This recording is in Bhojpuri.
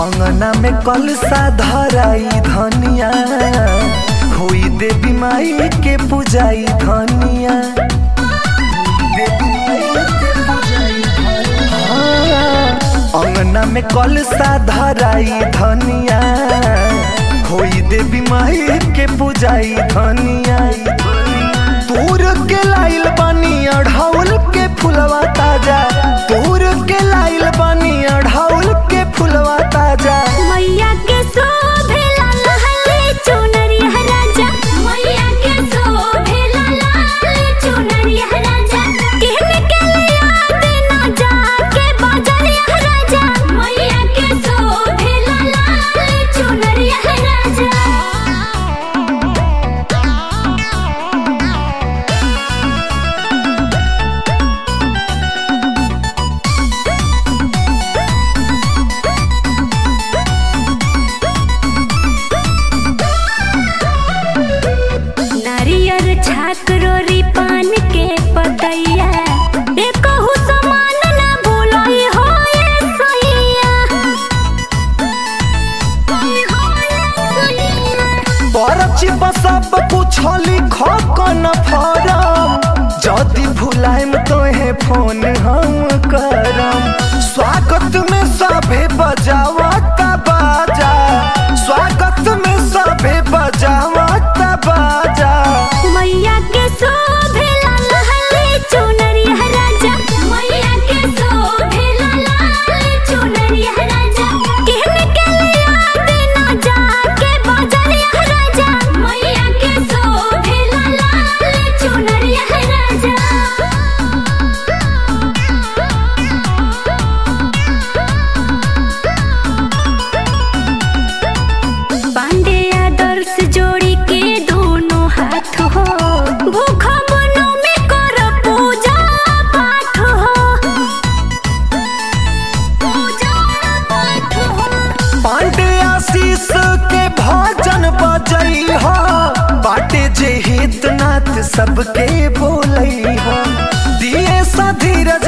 अंगना में कलसा धराई धनिया होई देवी माई के पूजाई धनिया देवी माई के पूजाई धनिया। हाँ, अंगना में कलसा धराई धनिया होई देवी माई के पूजाई धनिया तूर के लाइल बानी अढ़ाउल के फुलवा ताजा तूर के लाइल बानी अढ़ाउल के फुलवा ताजा मैया के शोभेला लहले चुनरिया राजा मैया के शोभेला लहले चुनरिया राजा कहने के लिए याद ना जाके बाजरिया राजा मैया के शोभेला लहले चुनरिया राजा नारियर छाकरोरी पान के पतैया एकहु समान ना भूलई हो ये सैया परची सब कुछ लिख कन फरम जदि भुलाइम तोहे फोन हम करम स्वागत में सभे बजावता बाजा स्वागत में सभे बजावता बाजा मैया के शोभेला लहले चुनरिया राजा मैया के शोभेला लहले चुनरिया राजा कहने के लिए याद ना जाके बाजरिया राजा मैया के शोभेला लहले चुनरिया राजा पांडे आदर्श जोड़ी के दोनों हाथ हो भूखा मनो में कर पूजा पाठ हो पूजा पाठ हो पांडे आशीष के भजन बजई हो बाटे जे हितनाथ सबके बोलई हो दिए सा धीरज